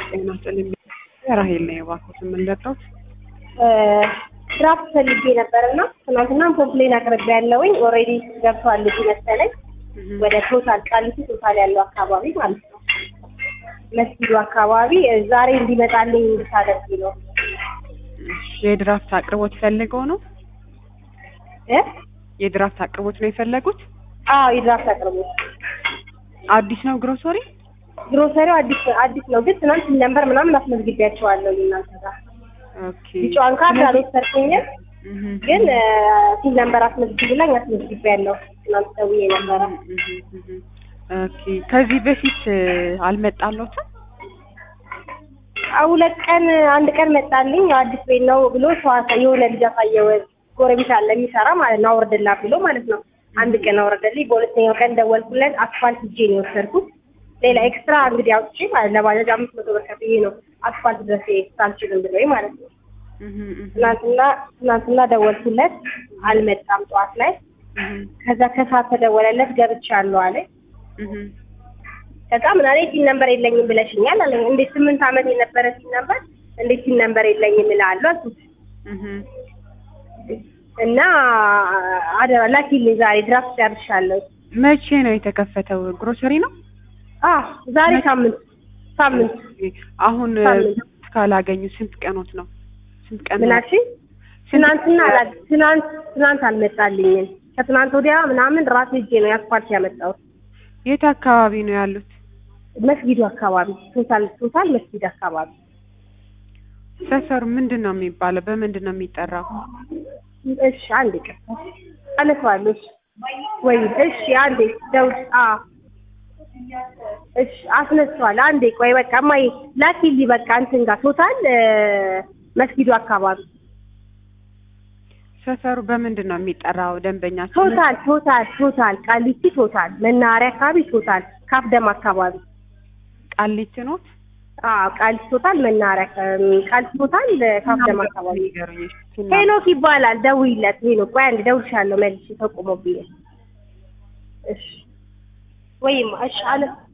ጤና ይስጥልኝ። ራሄል ነኝ። እባክዎት የምንለጣት ድራፍት ፈልጌ ነበር እና ትናንትና ኮምፕሌን አቅርቤ ያለውኝ ኦልሬዲ ገብቷል ልጁ መሰለኝ ወደ ቶታል ቃሊቲ ቶታል ያለው አካባቢ ማለት ነው መስጊዱ አካባቢ ዛሬ እንዲመጣልኝ እንድታደርጊ ነው የድራፍት አቅርቦት ፈልገው ነው? እ የድራፍት አቅርቦት ነው የፈለጉት? አዎ የድራፍት አቅርቦት አዲስ ነው ግሮሰሪ? ግሮሰሪው አዲስ አዲስ ነው ግን ትናንት ነንበር ምናምን አስመዝግቤያቸዋለሁ እናንተ ጋር ኦኬ ቢጫዋን ካርድ አልወሰድኩኝም እህ ግን ሲል ነንበር አስመዝግብላኝ አስመዝግቤያለሁ ትናንት ደውዬ ነበረ እህ እህ ኦኬ ከዚህ በፊት አልመጣለትም? ሁለት ቀን አንድ ቀን መጣልኝ ያው አዲስ ቤት ነው ብሎ ሰው አሳ- የሆነ ልጅ አሳየው ጎረቤት አለ የሚሰራ ማለት ነው አውርድላ ብሎ ማለት ነው አንድ ቀን አውረደልኝ በሁለተኛው ቀን ደወልኩለት አስፋልት ሂጄ ነው የወሰድኩት ሌላ ኤክስትራ እንግዲህ አውጥቼ ማለት ለባጃጅ አምስት መቶ ብር ከፍዬ ነው አስፋልት ድረስ ኤክስትራ አልችልም ብሎኝ ማለት ነው እህ እህ ትናንትና ትናንትና ደወልኩለት አልመጣም ጠዋት ላይ እህ ከዛ ከሰዓት ተደወለለት ገብቻለሁ አለ እህ ከዛ ምን አለኝ ሲል ነበር የለኝም ብለሽኛል አለኝ እንዴት ስምንት ዓመት የነበረ ሲል ነበር እንዴት ሲል ነበር የለኝም እልሃለሁ አልኩት እህ እና አደራ ላኪልኝ ዛሬ ድራፍት ጨርሻለሁ መቼ ነው የተከፈተው? ግሮሰሪ ነው? አ ዛሬ ሳምንት ሳምንት አሁን ሳምንት። ካላገኙ ስንት ቀኖት ነው? ስንት ቀን ምን ነው? አልሽኝ ትናንትና አላ- ትናንት ትናንት አልመጣልኝም ከትናንት ወዲያ ምናምን ራሴ እጄ ነው የአስፋልት ያመጣሁት የት አካባቢ ነው ያሉት? መስጊዱ አካባቢ ቶታል ቶታል መስጊድ አካባቢ ሰፈሩ ምንድን ነው የሚባለው? በምንድን ነው የሚጠራው? እሺ አንዴ ቀር አነሳዋለሁ እሺ ወይ እሺ አንዴ ደውል አ እሺ አስነሳዋለሁ አንዴ ቆይ በቃ እማዬ ላኪልኝ በቃ እንትን ጋር ቶታል እ፣ መስጊዱ አካባቢ ሰፈሩ በምንድን ነው የሚጠራው? ደንበኛችን ቶታል ቶታል ቶታል ቃሊቲ ቶታል መናኸሪያ አካባቢ ቶታል ካፍደም አካባቢ ቃሊቲ ኖት? አዎ ቃሊቲ ቶታል መናኸሪያ አካባቢ ቃሊቲ ቶታል እ፣ ካፍደም አካባቢ ንገሩኝ እስኪ። ሄኖክ ይባላል ደውይለት ሄኖክ ቆይ አንዴ ደውልሻለሁ መልሼ ተቆሞብኝ እሺ ወይማ እሺ አለ